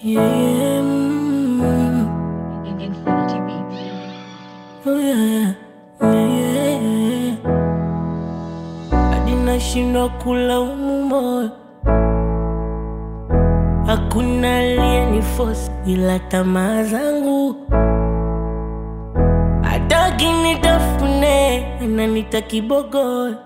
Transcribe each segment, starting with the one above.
Yeah, mm, Infinity Beats. oh yeah, yeah, yeah. Hadi nashindwa kulaumu moyo, hakuna aliyeniforce ila tamaa zangu. Hataki nitafune, ananita kibogoyo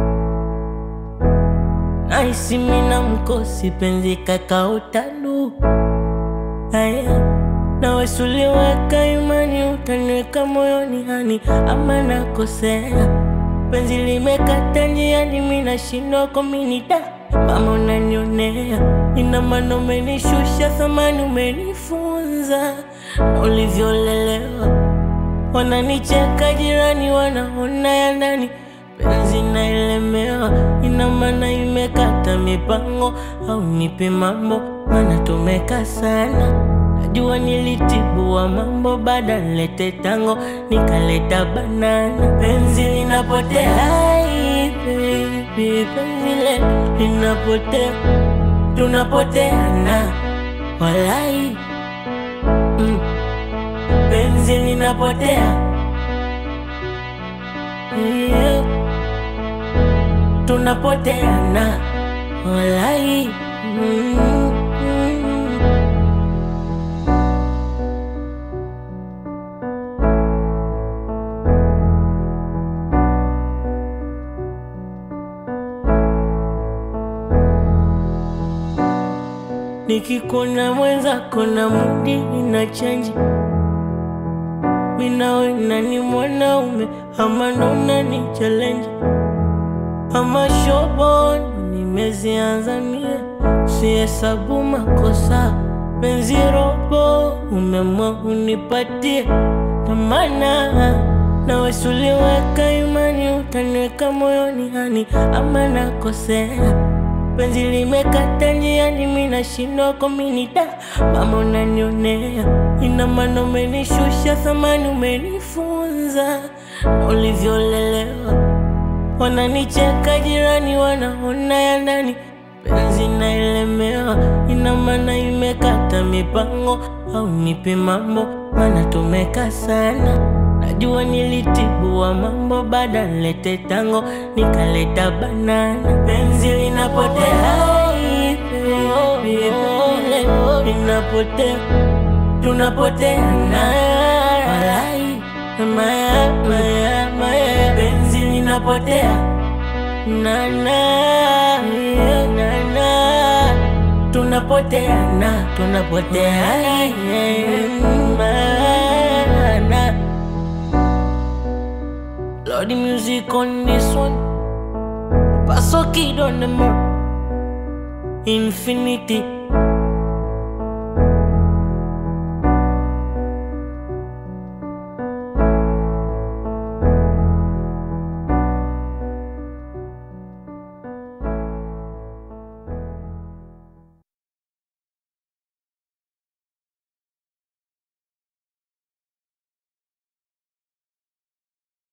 Naisi mina mkosi penzi kakaotalu Aya nawe suliweka imani utaniweka moyoni hani ama nakosea penzi limekata njiani mina shindwa kominida mama unanionea ina maana umenishusha thamani umenifunza na ulivyolelewa wananicheka jirani wanaona ya ndani penzi naelemewa ina maana imekata mipango au nipe mambo maana tumeka sana najua nilitibua mambo baada nilete tango nikaleta banana penzi linapotea Ai, baby, penzi letu linapotea tunapoteana walai mm. penzi linapotea yeah. tunapoteana walai mm, mm. nikikuna mwenzako na mudi ina chanji minawe nani mwanaume ama nona ni challenge ama shobon nimezianza mie sihesabu makosa penzi robo umemwa unipatie tamana nawe suliweka imani utaniweka moyoni hani ama nakosea penzi limekata njiani mina shindwa kominida mama unanionea ina maana umenishusha thamani umenifunza na ulivyolelewa wananicheka jirani wanaona ya ndani penzi naelemewa ina maana imekata mipango au nipe mambo maana tumeka sana najua nilitibua mambo baada nilete tango nikaleta banana penzi linapotea Ai, baby, penzi linapotea tunapoteana walai maya maya maya penzi linapotea nana nana tunapoteana tunapoteana mana Lord the music on this one Paso kid on the mark Infinity